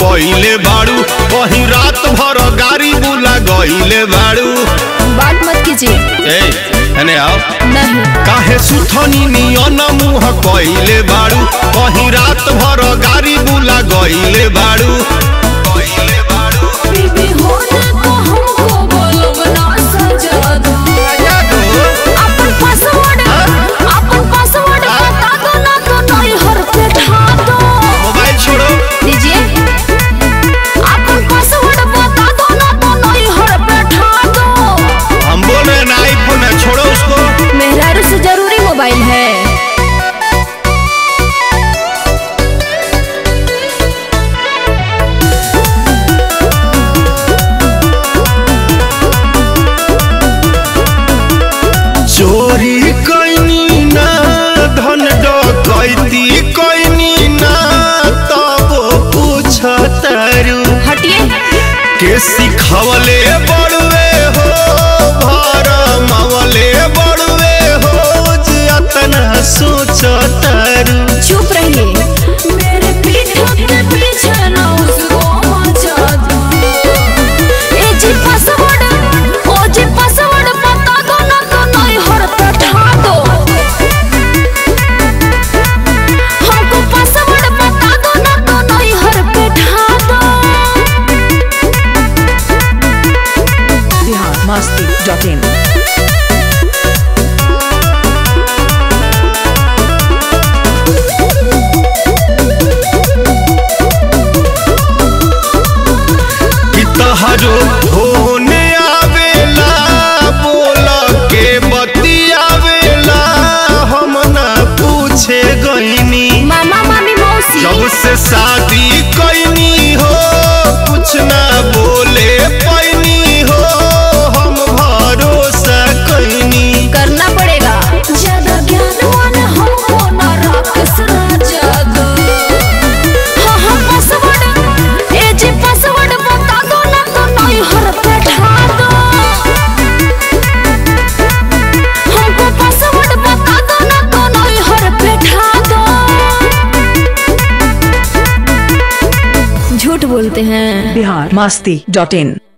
कइले बाड़ू वही रात भर गाड़ी बुला गइले बाड़ू बात मत कीजिए ए एने आओ नहीं काहे सुथनी नियन मुह कइले बाड़ू वही रात भर गाड़ी बुला गइले बाड़ू गइले बाड़ू बीबी होने को हमको बोलो बना सजा दो अपन पासवर्ड अपन पासवर्ड बता दो ना तो नहीं हर पे ढा दो मोबाइल छोड़ो दीजिए अपन पासवर्ड बता दो ना तो नहीं हर पे ढा दो हम बोल रहे हैं ना आईफोन है छोड़ो उसको मेहरारू से जरूरी मोबाइल है चोरी कैनी ना धन डकैती कैनी ना तब पूछतारू हटिए के सिखवले बड़वे हो भर मवले बड़वे हो जे अतना सोचतारू चुप रहिए मेरे पीठ के पीछे ना उसको मचा दो ए जी पासवर्ड ओ जी पासवर्ड बता दो ना तो नहीं हर पे ढा दो हमको पासवर्ड बता दो ना तो नहीं हर पे ढा दो बिहार मस्ती डॉट इन कि तहरो होने आवेला बोल के बतियावेला हम ना पूछे गईनी मामा मामी मौसी जब से शादी कैनी हो कुछ ना बोले पैनी हो हम भरोसा कैनी करना पड़ेगा ज्यादा ज्ञानवान हमको ना राक्षस राजा दो हाँ हाँ पासवर्ड ए जी पासवर्ड बता दो ना तो नहीं हर पे ढा दो हमको पासवर्ड बता दो ना तो नहीं हर पे ढा दो झूठ बोलते हैं बिहार मस्ती डॉट इन